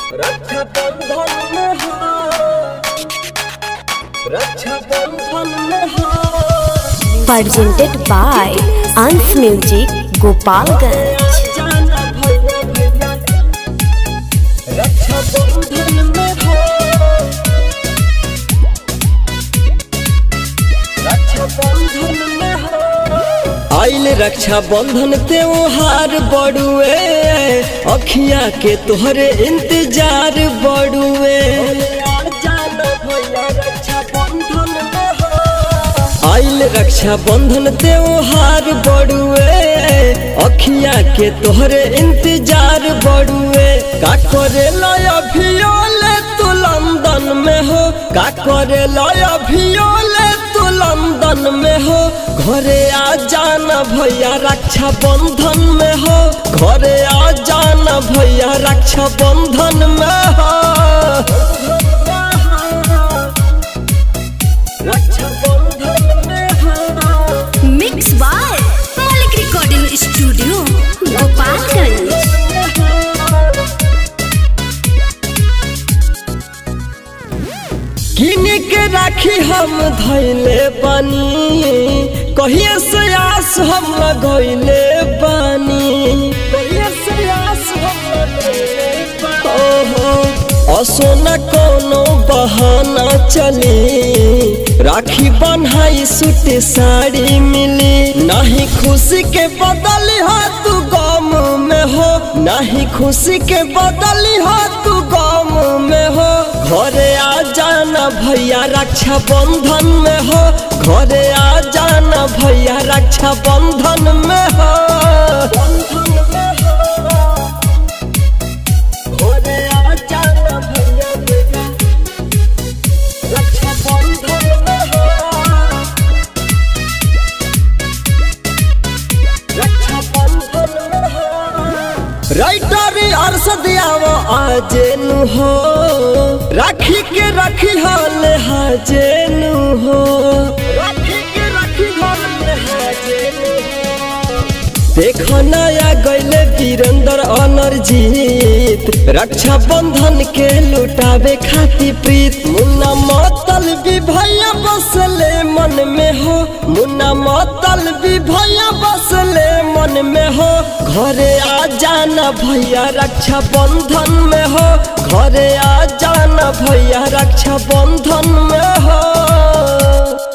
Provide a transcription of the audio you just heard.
रक्षा बंधन में हो रक्षा बंधन में हो presented by Ans Music Gopalganj. जाना भैया भैया रक्षा बंधन में हो रक्षा बंधन में हो आइल रक्षा बंधन त्योहार बड़ुए अखिया के तोहरे इंतजार बड़ुए जाना भैया रक्षा बंधन में हो आइल रक्षा बंधन त्योहार बड़ुए अखिया के तोहरे इंतजार बड़ुए का करे अभियोले तू लंदन में हो का करे अभियोले तू लंदन में हो घरे आ जाना भैया रक्षा बंधन में हो घरे आ जाना भैया रक्षा बंधन में हो रक्षा बंधन में हो Mixed by Malik Recording Studio, Gopalganj. किन के राखी हम धैले बानी कहिए से आस हम लगैले बानी कहिए से आस हम लगैले बानी ओहो असोना कोनो बहाना चली राखी बन्हाई सूट साड़ी मिली नहीं खुशी के बदली हो तू गम में हो नहीं खुशी के बदली हो तू गम में हो घरे आ जाना भैया रक्षा बंधन में हो घरे आ जाना भैया रक्षा बंधन में हो घरे आ जाना भैया भैया रक्षा बंधन में हो रक्षा बंधन में हो राइटर अरसद आव आजेनु हो राखी के राखी हाल हाजेनु हो राखी के राखी हाल हाजेनु हो देखो नया गैले वीरेंद्र अनरजीत रक्षा बंधन के लुटावे खाती प्रीत मुन्ना मतल भी भैया बसले मन में हो मुन्ना मतल भी भैया बसले मन में हो घरे आ जाना भैया रक्षा बंधन में हो घरे आ जाना भैया रक्षा बंधन में हो